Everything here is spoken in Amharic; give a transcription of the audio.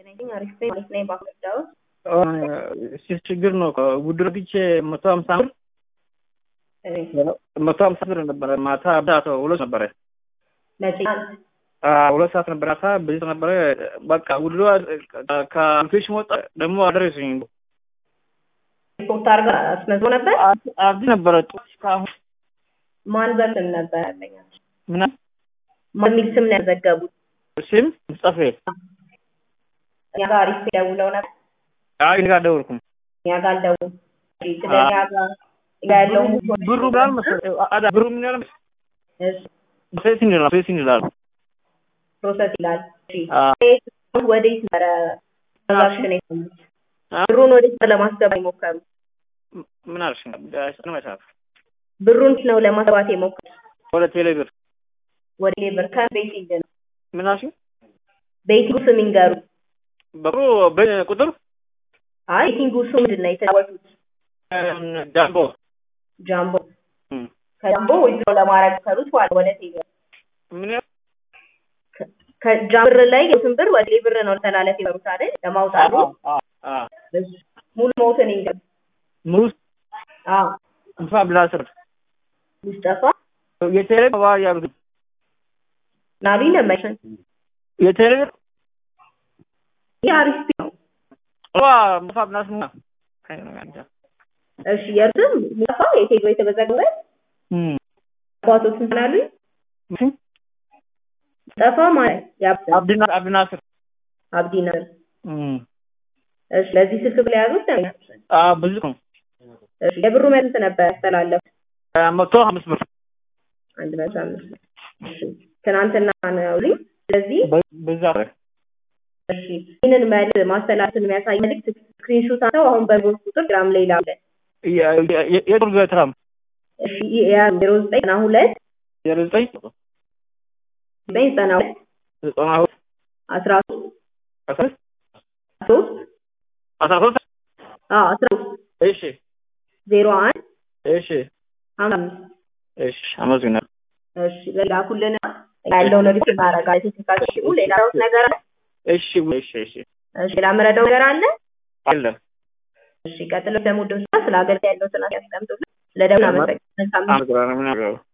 ነኝ። አሪፍ ነኝ ማለት ነኝ። ባስረዳው እሺ ችግር ነው። ውድር ብቻ መቶ ሀምሳ ብር መቶ ሀምሳ ብር ነበረ። ማታ ብዳቶ ሁለት ነበረ መቼ ሁለት ሰዓት ነበረ። ማታ በዚህ ነበረ። በቃ ውድሮ ከአፕሊኬሽ ወጣ ደግሞ አደረሰኝ። ሪፖርት አድርጋ አስመዝሮ ነበር። አብዲ ነበረ እስካሁን ማን በስም ነበር ያለኛ ምና ማን የሚል ስም ነው ያዘገቡት? ስም ሙስጠፌ እኛ ጋር አሪፍ ደውለው ነበር። አይ እኔ ጋር አልደወልኩም። እኛ ጋር አልደውሉም። ስለኛ ጋር ያለው ብሩ ብላል መሰለኝ አዳ ብሩ ምን ያለ ፕሮሴስ ይላል ፕሮሴስ ይላል ፕሮሰስ ይላል። እሺ አ ወዴት ነበረ ትራንዛክሽን የሰሙት? ብሩን ወዴት ለማስገባት የሞከሩ? ምን አልሽ? ነው መሳፍ ብሩን ነው ለማስገባት የሞከሩ ወደ ቴሌብር ወደ ሌበር ከቤቲንግ ነው። ምን አልሽ? ቤቲንጉ ስም ይንገሩ። ብሩ በቁጥር አይ ቤቲንጉ ስም ምንድን ነው የተጫወቱት? ጃምቦ ጃምቦ ከጃምቦ ዊዝድሮ ለማድረግ ከሩት በኋላ ወደ ቴሌብር ምን ያ ከጃምብር ላይ የስም ብር ወደ ሌብር ነው ለተላለፍ የበሩት አይደል? ለማውጣቱ አ ሙሉ ሞትን ይንገሩ። ሙስ አዎ እንፋ ብላስር ሙስጠፋ የቴሌብር ዋ ያሉት ናቢ ለመሸን የቴሌብር ይህ አሪፍ ነው። ዋ ሙሳ ብላስ ሙና እሺ የእርስም ሙስጠፋ የቴሌ የተመዘገበ እም አባቶት ስንት አሉኝ? ሙስጠፋ ማለት ያብ አብዲና አብዲናስር አብዲ ነበር። እም እሺ ለዚህ ስልክ ብላ ያዙት ነው። አ ብዙ ነው እሺ የብሩ መልስ ነበር ያስተላለፉ መቶ አምስት ብር አንድ መቶ አምስት ብር። እሺ ትናንትና ነው ልኝ ስለዚህ በዛ እሺ ይህንን መልስ ማስተላለፍን የሚያሳይ መልዕክት ስክሪንሾት አተው አሁን በጎል ቁጥር ግራም ላይ ላለ የቱርክ ትራም እሺ ያ ዜሮ ዘጠኝ ዘጠና ሁለት የዘጠኝ ዘጠኝ ዘጠና ሁለት ዘጠና ሁለት አስራ ሶስት አስራ ሶስት አስራ ሶስት አዎ አስራ ሶስት እሺ ዜሮ አንድ እሺ ሀምሳ አምስት እሺ አመሰግናለሁ። እሺ ላኩልን ያለውን ሪፖርት እናደርጋለን። ቴክኒካል ሲሙ ሌላ ነገር አለ? እሺ እሺ እሺ እሺ ሌላ የምረዳው ነገር አለ? አለ እሺ ቀጥሎ ደግሞ ደስ ስለ አገልግሎት ያለው ስራ ያስቀምጡልን። ስለደውል አመሰግናለሁ። አመሰግናለሁ።